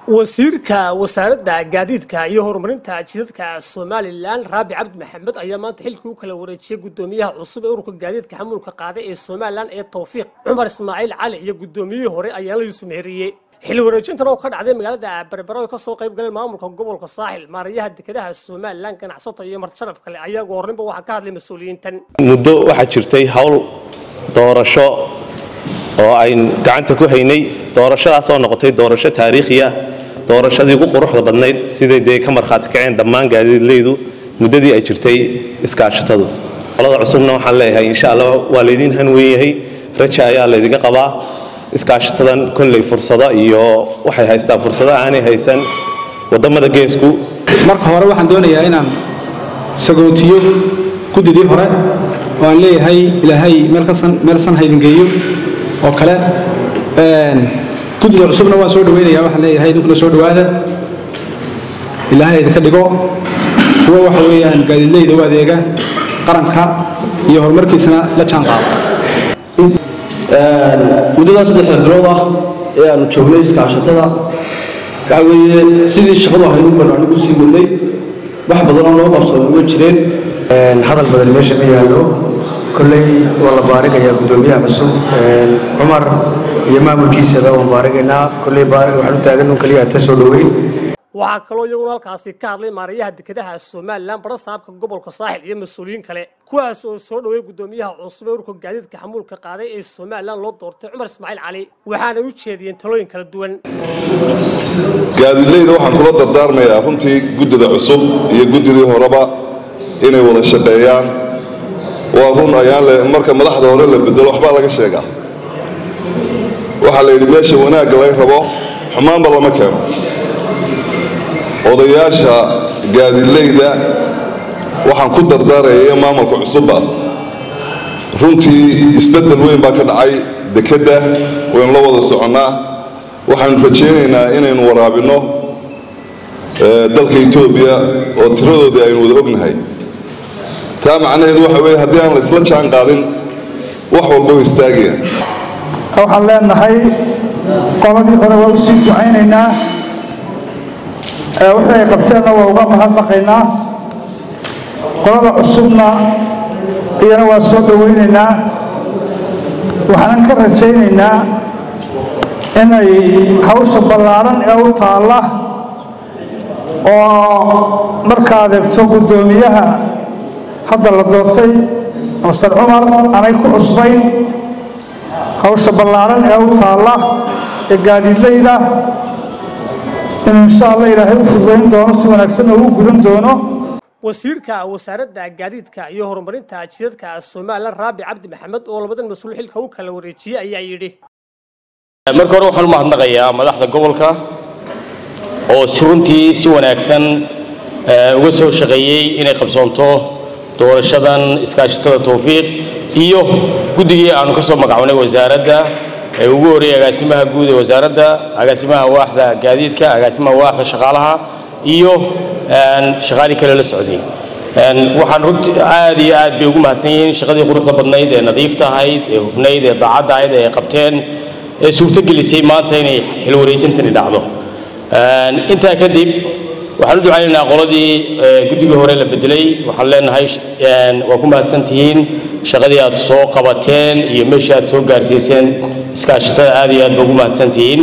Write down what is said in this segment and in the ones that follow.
wasiirka wasaaradda gaadiidka iyo horumarinta jidadka somalilan raabi cabdi maxamed ayaa maanta xilkii u kala wareejiyey gudoomiyaha cusub ee ururka gaadiidka xamuulka qaaday ee somalilan ee tawfiiq cumar ismaaciil cali iyo gudoomiyihii hore ayaa la yuusuf meheriyey xil wareejintan oo ka dhacday magaalada berbera oo kasoo qayb galay maamulka gobolka saaxil maarayaha dekedaha somalilan ganacsato iyo marti sharaf kale ayaa ugu horreynba waxaa ka hadlay mas-uuliyiintan muddo waxaa jirtay hawl doorasho oo ayn gacanta ku haynay doorashadaas oo noqotay doorasho taariikhi ah doorashadii ugu quruxda badnayd siday dee ka markhaati kaceen dhammaan gaadiidleydu muddadii ay jirtay iskaashatadu qolada cusubna waxaan leeyahay insha allah waa laydiin hanweyn yahay raja ayaa laydinga qabaa iskaashatadan kolley fursado iyo waxay haystaa fursado aanay haysan wadamada geesku marka hore waxaan doonayaa inaan sagootiyo guddidii hore oo aan leeyahay ilaahay meelsan haydingeeyo oo kale guddida cusubna waan soo dhaweynaya waxaan leeyahay idinkuna soo dhawaada ilaahay idinka dhigo kuwo waxa weeyaan gaadiidleyda u adeega qaranka iyo horumarkiisana la jaan qaada muddadaa saddexda bilood ah ee aanu joognay iskaashatada waxa weeye sidii shaqadu ahaynu banaanigu sii wadnay wax badanoo noo qabsoomay ma jireen hadal badan meesha ma yaallo kolley waa la baarigayaa guddoomiyaha cusub cumar iyo maamulkiisaba waan baarigaynaa kolley waxaan u taagan un keliya ta soo dhoweyn waxaa kaloo iyaguna halkaasi ka hadlay maarayaha dekedaha somalilan bara saabka gobolka saaxil iyo mas-uuliyiin kale kuwaas oo soo dhoweey guddoomiyaha cusub ee ururka gaadiidka xamuulka qaaday ee somalilan loo doortay cumar ismaaciil cali waxaanay u jeediyeen talooyin kala duwan gaadiidleyda waxaan kula dardaarmayaa runtii guddida cusub iyo guddidii horeba inay wada shaqeeyaan waa run ayaan le marka madaxda hore la bedelo waxbaa laga sheegaa waxaa la yidhi meesha wanaagga laga rabo xumaanba lama keeno odayaasha gaadiidleyda waxaan ku dardaaraya maamulka cusubba runtii isbeddel weyn baa ka dhacay dekedda waynu la wada soconnaa waxaanu rajaynaynaa inaynu waraabinno dalka etoobiya oo tiradoodii aynu wada ognahay taa macnaheedu waxa weeye haddii aan la isla jaan qaadin wax walba wa istaagaya waxaan leenahay qoladii hore waa u sii ducaynaynaa wixii ay qabteenna waa uga mahadnaqaynaa qolada cusubna iyana waa soo dhowaynaynaa waxaanan ka rajaynaynaa inay hawsha ballaaran ee u taalla oo marka adeegto guddoomiyaha hadda la doortay master cumar aanay ku cusbayn hawsha ballaaran ee u taalla ee gaadiidleyda inuu insha allah ilaahay u fududayn doono si wanaagsanna uu gudan doono wasiirka wasaaradda gaadiidka iyo horumarinta jidadka somalilan raabi cabdi maxamed oo labadan mas-uul xilka u kala wareejiyey ayaa yidhi marka hore waxaan u mahadnaqayaa madaxda gobolka oo si runtii si wanaagsan uga soo shaqeeyey inay qabsoonto doorashadan iskaashatada tawfiiq iyo guddigii aanu ka soo magacownay wasaaradda ee ugu horreeyey agaasimaha guud ee wasaaradda agaasimaha waaxda gaadiidka agaasimaha waaxda shaqaalaha iyo shaqaalii kale la socday waxaan runtii aad iyo aad bay ugu mahadsan yihiin shaqadii quruxda badnayd ee nadiifta ahayd ee hufnayd ee daacadda ahayd ee ay qabteen ee suurtogelisay maanta inay xil wareejintani dhacdo intaa kadib waxaan u ducaynaynaa qoladii guddigii hore la bedelay waxaan leenahay waa ku mahadsan tihiin shaqadii aad soo qabateen iyo meeshii aad soo gaarsiiseen iskaashatada aad iyo aad ba ugu mahadsan tihiin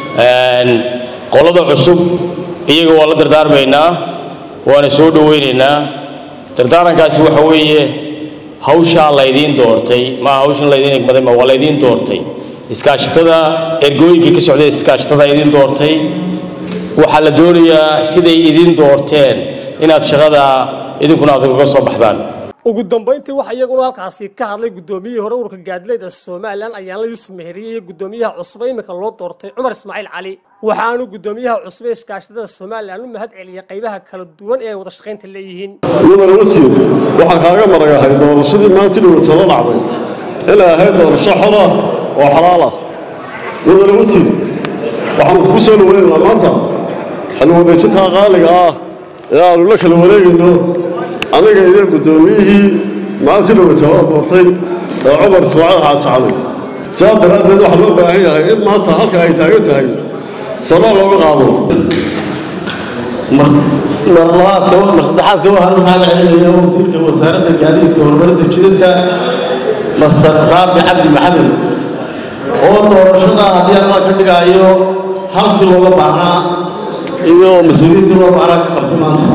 qolada cusub iyaga waa la dardaarmaynaa waana soo dhowaynaynaa dardaarankaasi waxa weeye hawshaa laydiin doortay maaha hawshan laydiin egmaday ma waa laydiin doortay iskaashatada ergooyinkii ka socday iskaashatada idiin doortay waxaa la doonayaa siday idin doorteen inaad shaqada idinkuna aad uga soo baxdaan ugu dambayntii waxaa iyaguna halkaasi ka hadlay guddoomiyihii hore ururka gaadiidleyda somalilan ayaanla yuusuf meheriye iyo guddoomiyaha cusub ee iminka loo doortay cumar ismaaciil cali waxaanu guddoomiyaha cusub ee iskaashatada somalilan u mahad celiyay qaybaha kala duwan ee ay wada shaqaynta leeyihiin mudan wasiir waxaan kaaga maragahay doorashadii maanta dhowatalo dhacday inay ahayd doorasho xor ah oo xalaal ah mudan wasiir waxaanu kugu soo dhaweynaynaa maanta xilwadeejintaa qaaliga ah ee aanu la kala wareegayno aniga iyo guddoomiyihii maanta dhowatalo doortay ee cumar ismaaciil xaajacalay sidaa daraaddeed waxaa loo baahan yahay in maanta halka ay taagan tahay sano looga qaado mar labaadka mar saddexaadka waxaan u mahad celinayaa wasiirka wasaaradda gaadiidka horumarinta jidadka master raabi cabdi maxamed oo doorashada haddii alla ka dhigaayo halkii looga baahnaa iyo mas-uuliyiintii loo baahnaa ka qabtay maanta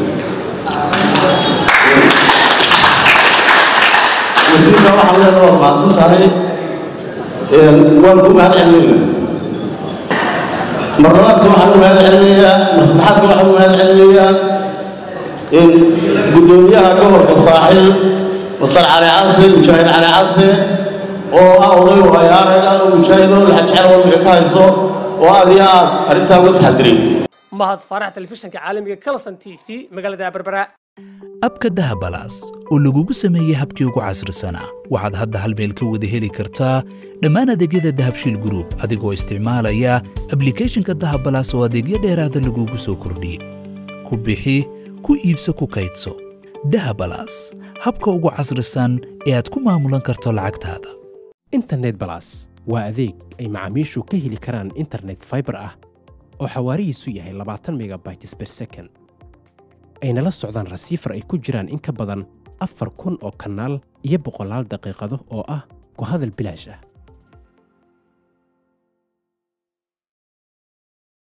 wasiirka waxaan leedahay waa mahadsan tahay waan ku mahad celinayna mar labaadka waxaan u mahad celinayaa mar saddexaadka waxaan u mahad celinayaa in guddoomiyaha gobolka saaxiil master cali case mujaahid cali case oo ah oday waayaaraga oo mujaahid oo laxajecel waddanka ka hayso oo aad iyo aad arrintaa uga taxadiray mahad faarax telefishinka caalamiga kalson t v magaalada berbera abka dahabalaas oo lagugu sameeyey habkii ugu casrisanaa waxaad hadda hal meel ka wada heli kartaa dhammaan adeegyada dahabshiil group adigoo isticmaalaya ablicathonka dahabalaas oo adeegyo dheeraada lagugu soo kordhiyey ku bixi ku iibso ku kaydso dahabalaas habka ugu casrisan ee aad ku maamulan karto lacagtaada internet balas waa adeeg ay macaamiishu ka heli karaan internet fiber ah oo xawaarihiisu yahay labaatan megabytes per second ayna la socdaan rasiifar ay ku jiraan in ka badan afar kun oo kanaal iyo boqolaal daqiiqado oo ah ku hadal bilaash ah